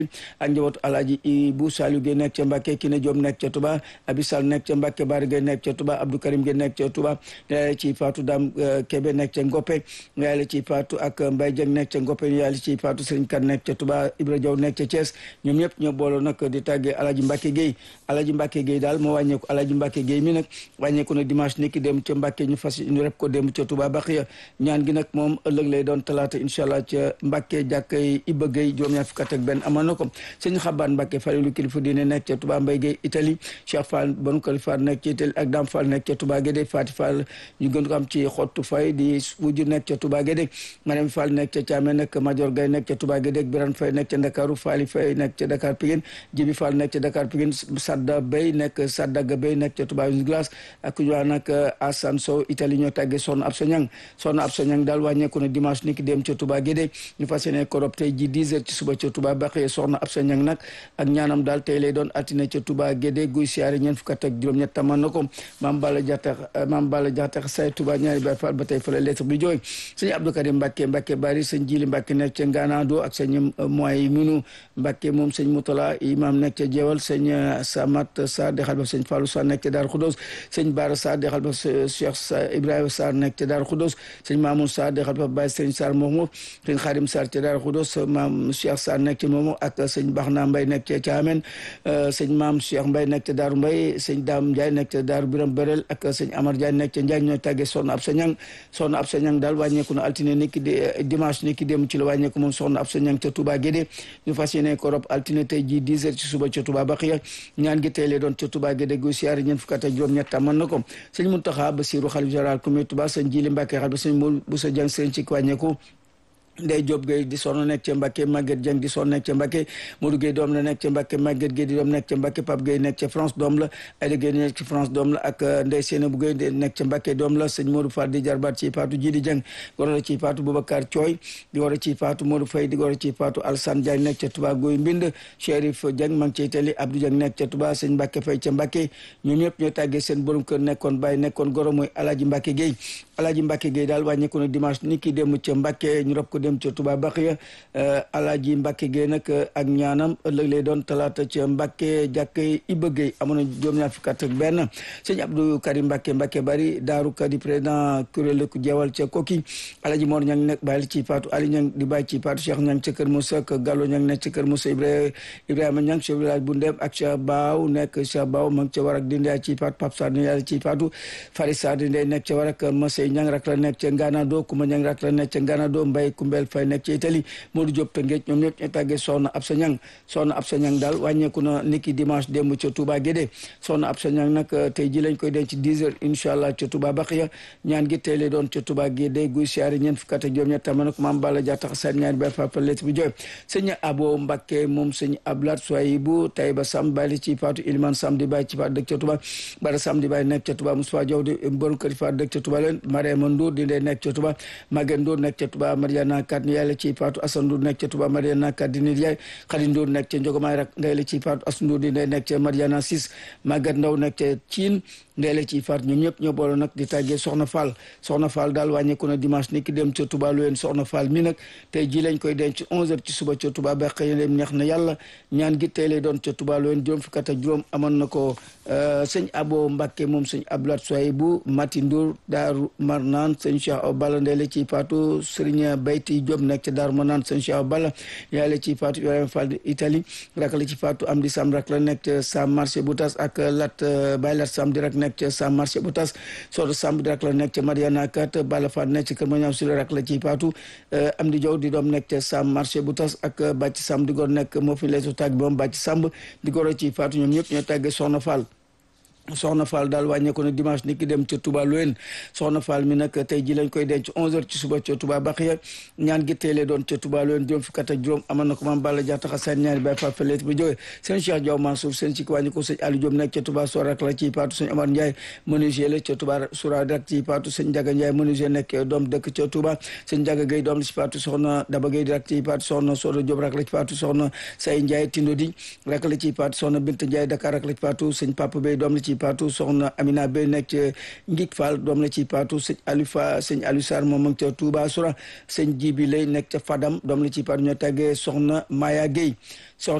ak njabootu alaaji Ibu Saliou Gueye nekk ca Mbàkke Kine Diop nekk ca Touba Abi Sall nekk ca Mbàkke Baari Gueye nekk ca Touba Abdou Karim Gueye nekk ca Touba yaay ci Fatou Dame Kébé nekk ca Ngoppe yaay ci Fatou ak Mbaye Dieng nekk ca Ngoppe yaay ci Fatou Serigne Kane nekk ca Touba Ibra Diaw nekk ca Thiès ñoom ñëpp ñoo booloo nag di tàggee alaaji Mbàkke Gueye alaaji Mbàkke Gueye daal moo wàññeeku alaaji Mbàkke Gueye mi nag wàññeeku na dimanche niki dem ca Mbàkke ñu fas ñu rep ko dem ca Touba Baxiya ñaan gi nag moom ëllëg lay doon talaata incha allah ca Mbàkke jàkkay Iba Gueye juróom-ñaar fukk ak benn amoon na ko sëñ Xabaan Mbàkke Falilu kilifa diine nekk ca Touba Mbay Gueye Italie Cheikh Fall banu kalifa nekk ca Italie ak Dam Fall nekk ca Touba Guédé Fati Fall ñu gën ko am ci xottu fay di wujju nekk ca Touba Guédé Mariam Fall nekk ca Thiamé nekk Major Gay nekk ca Touba Guédé Biran Fay nekk ca Ndakaaru Fali Fay nekk ca Dakar Pikine Jibi Fall nekk ca Dakar Pikine Sadda Bay nekk Saddaga Bay nekk ca Touba Glace ak ñu wax nag Assane Sow Italie ñoo tàggee Soxna Absa Ñang Soxna Absa Ñang daal wàññeeku na dimanche ni ki dem ca Touba Guédé ñu fas yéene korob tey ji 10 heures ci suba ca Touba Baxee Soxna Absa Ñang nag ak ñaanam daal tey lay doon altine ca Touba Guédé guy siyaare ñeent fukk ak juróom-ñett taman na ko maam Balla Jaxate maam Balla Jaxate say Touba ñaari Baay Faal ba tey fa la lettre bi jooy sëñ Abdou Karim Mbàkke Mbàkke bari sëñ Jili Mbàkke nekk ca Ngaanaado ak sëñ moy minu Mbàkke moom sëñ Mutala imam nekk ca Jeewal sëñ Samat Sarr dexal ba sëñ Fallou Sarr nekk ca Daaru Xudoos sëñ Baara Sarr dexal ba Cheikh Ibrahima Sarr nekk ca Daaru Xudoos sëñ Mamoun Sarr dexal ba Baye sëñ Sarr moomu sëñ Xarim Sarr ca Daaru Xudoos maam Cheikh Sarr nekk ca moomu ak sëñ Baxna Mbay nekk ca Caamen sëñ maam Cheikh Mbay nekk ca Daaru Mbay sëñ Daam Ndiaye nekk ca Daaru Biram Berel ak sëñ Amar Ndiaye nekk ca Ndiaye ñooy tàggee soxna Absa Ñang soxna Absa Ñang daal wàññeeku na altine ni ki dimanche ni ki dem ci la wàññeeku moom soxna Absa Ñang ca Touba Guédé ñu fas yéene ko rob altine tey ji 10 heures ci suba ca Touba Baxiya ñaan gi tey lay doon ca Touba Guédé gu siyaare ñeent fukk ak juróom-ñett mën na ko sëñ Muntaxa Basiru xalif général comité Touba sëñ Jili Mbàkke xal ba sëñ bu sa jàng sëñ ci wàññeeku Ndey Diop Gueye di sonn nekk ca Mbacke Maguette Dieng di sonn nekk ca Mbacke Modou Gueye doom la nekk ca Mbacke Maguette Gueye di doom nekk ca Mbacke Pape Gueye nekk ca France doom la Aïda Gueye nekk ca France doom la ak Ndey Seynabou Gueye nekk ca Mbacke doom la sëñ Modou Fall di jarbaat ci Fatou Jidi Dieng goro la ci Fatou Boubacar Thioy di goro ci Fatou Modou Faye di goro ci Fatou Alassane Diagne nekk ca Touba Guy Mbind Chérif Dieng ma ngi ca Italie Abdou Dieng nekk ca Touba sëñ Mbacke Faye ca Mbacke ñoom ñëpp ñoo tàggee seen borom kër nekkoon bàyyi nekkoon goro mooy Alaaji Mbacke Gueye Alaaji Mbacke Gueye daal wàññeeku na dimanche ni ki dem ca Mbacke ñu rob ko dem ca Touba Baxiya Alaaji Mbacke Gueye nag ak ñaanam ëllëg lay doon talaata ca Mbacke jàkke Iba Gueye amoon na juróom-ñaar fukk ak benn sëñ Abdou Karim Mbacke Mbacke bari daaru ka di président kuréel ku jeewal ca Koki Alaaji Mor Ñang nekk bàyyi ci Fatou Ali Ñang di bàyyi ci Fatou Cheikh Ñang ca Kër Moussa ak Gallo Ñang nekk ca Kër Moussa Ibrahima Ñang chef village bu Ndem ak Cheikh Baaw nekk Cheikh Baaw ma ngi ca war ak di ndey ci Fatou Pape Sarr di ndey ci Fatou Fari Sarr di ndey nekk ca war ak Masey Ñang rak la nekk ca Nganado Kuma Ñang rak la nekk ca Nganado Mbay Kumbel Fay nekk ca Italie Modou Diop Tëngéej ñoom ñëpp ñu tàggee soxna Absa Ñang soxna Absa Ñang daal wàññeeku na niki dimanche démb ca Touba Guédé soxna Absa Ñang nag tey ji lañ koy denc 10 heures incha allah ca Touba Baxiya ñaan gi tey lay doon ca Touba Guédé guy siyaare ñeent fukk ak juróom ñett ma ne ko maam Balla Dia tax seen ñaari bay fa let bi jooy sëñ Abo Mbakke moom sëñ Ablat Soyibu Tayba Sam bàyyi ci Fatou Iliman Sam di bàyyi ci Fatou dëkk ca Touba Bara Sam di bàyyi nekk ca Touba Moussa Diaw di borom kër Fatou dëkk ca Touba leen Mariama Ndour di ndey nekk ca Touba Maguette Ndour nekk ca Touba Mariana Kat ni yàlla ci Fatou Assane Ndour nekk ca Touba Mariana Kat di nit yaay Khady Ndour nekk ca Njogomaay rak ndey la ci Fatou Assane Ndour di ndey nekk ca Mariana Sis Maguette Ndaw nekk ca Thiine ndey la ci Fatou ñoom ñëpp ñoo boole nag di tàggee Soxna Fall Soxna Fall daal wàññeeku na dimanche ni ki dem ca Touba lu leen Soxna Fall mi nag tey ji lañ koy denc 11h ci suba ca Touba ba xëy na neex na yàlla ñaan gi tey lay doon ca Touba lu leen juróom fukk ak juróom amoon na ko sëñ Abo Mbacke moom sëñ Abdoulaye Soye bu Mati Ndour Daaru Marnaan sëñ Cheikh Aw Balla ndey la ci Fatou Serigne Bayti Diop nekk ca Daaru Marnaan sëñ Cheikh Aw Balla yaay la ci Fatou Ibrahima Fall Italie rak la ci Fatou Amdi Sam rak la nekk ca Sam marché bu tas ak Lat Baye Lat Sam di rak nekk ca Sam marché bu tas Sodo Sam di rak la nekk ca Mariana Kat Balla Fall nekk ca Kër Mañam Sule rak la ci Fatou Amdi Diaw di doom nekk ca Sam marché bu tas ak Bàcc Sam di góor nekk moo fi leesu tàgg moom Bàcc Samb di góor ci Fatou ñoom ñëpp ñoo tàggee Soxna Fall soxna Fall daal wàññeeku na dimanche ni ki dem ca Touba Louen soxna Fall mi nag tey ji lañ koy denc 11h ci suba ca Touba Baxiya ñaan gi tey lay doon ca Touba Louen juróom fukk ak juróom amoon na ko maam Balla Dia taxa seen ñaari bay fa feleet bi jógee seen Cheikh Diaw Mansour seen ci wàññi ko sëñ Aliou Diop nekk ca Touba Soor ak la ci paatu sëñ Amar Ndiaye menuisier la ca Touba Soura rak ci paatu sëñ Ndiaga Ndiaye menuisier nekk doom dëkk ca Touba sëñ Ndiaga Gueye doom la ci paatu soxna Daba Gueye rak ci paatu soxna Sodo Diop rak la ci paatu soxna Say Ndiaye Tindodi rak la ci paatu soxna Bint Ndiaye Dakar rak la ci paatu sëñ Papa Bey doom la ci ci faatu soxna Amina Bey nekk ca Ngik Fall doom la ci faatu sëñ Aliou Fa sëñ Aliou Sarr moom ak ca Touba Soura sëñ Jibi lay nekk ca Fadam doom la ci faatu ñoo tàggee soxna Maya Gueye